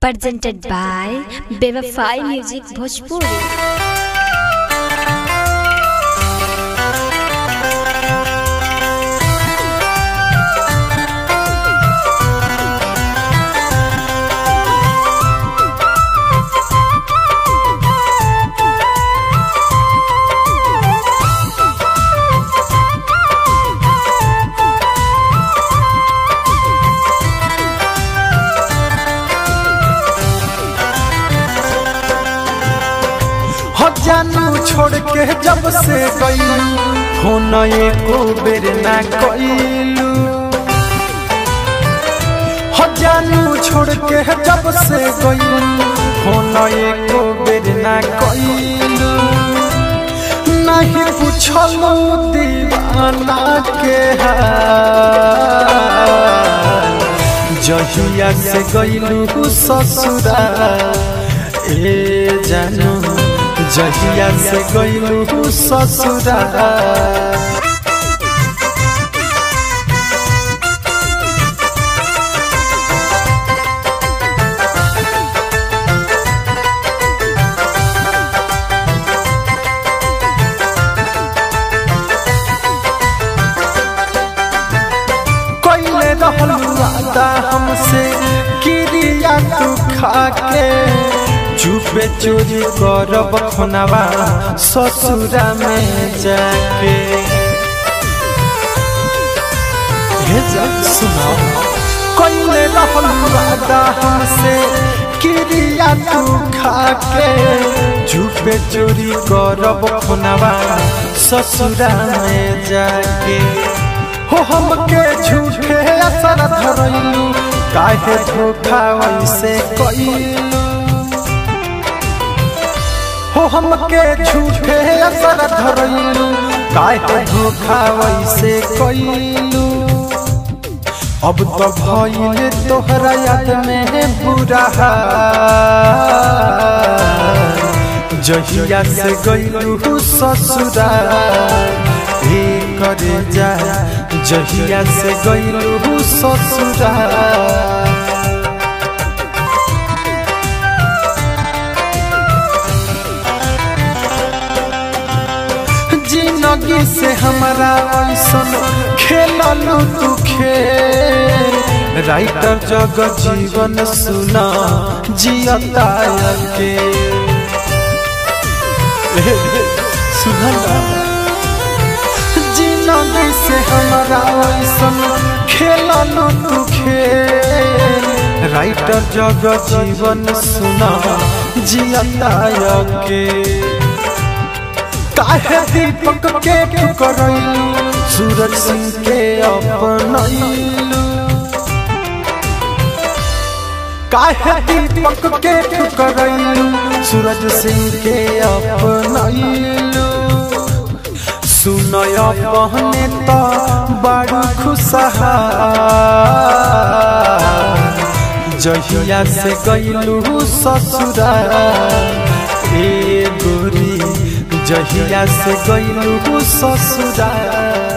presented by Bevafai Music Bhojpuri. हो जानू छोड़ के जब से गई हो न एको बेर ना कइलू हो जानू छोड़ के जब से गई हो न एको बेर ना कइलू नहीं पूछलू दीवाना के हाल जहिया से गइलू ससुराल ए जानू जहिया से गइलू ससुराल कइले रहलू वादा हमसे किरिया तू खाके चुपे चोरी करब खुनवा ससुरा में जाके हे जा सुनाओ कइले रहलू वादा हमसे किरिया तू खाके चुपे चोरी करब खुनवा ससुरा में जाके हो हमके झूठे असर धरैलू काहे धोखा वैसे कइलू हो हमके झूठे असर धरैलू काहे धोखा वैसे कइलू अब तो भइल तोहरा याद में बुरा हाल जहिया से गइलू ससुराल हे करे जा जहिया से गइलू ससुराल जिंदगी से हमारा ऐसन खेललू तू खेल राइटर जग जीवन सुना जियता के सुना जिंदगी से हमारा ऐसन खेललू तू खेल राइटर जग जीवन सुना जियता के काहे दीपक के ठुकरैलू सूरज सिंह के अपनैलू काहे दीपक के ठुकरैलू सूरज सिंह के अपनैलू सुनय पहने तो बड़ खुशहाल जहिया से गइलू ससुराल ए गोरी जहिया से गइलू ससुराल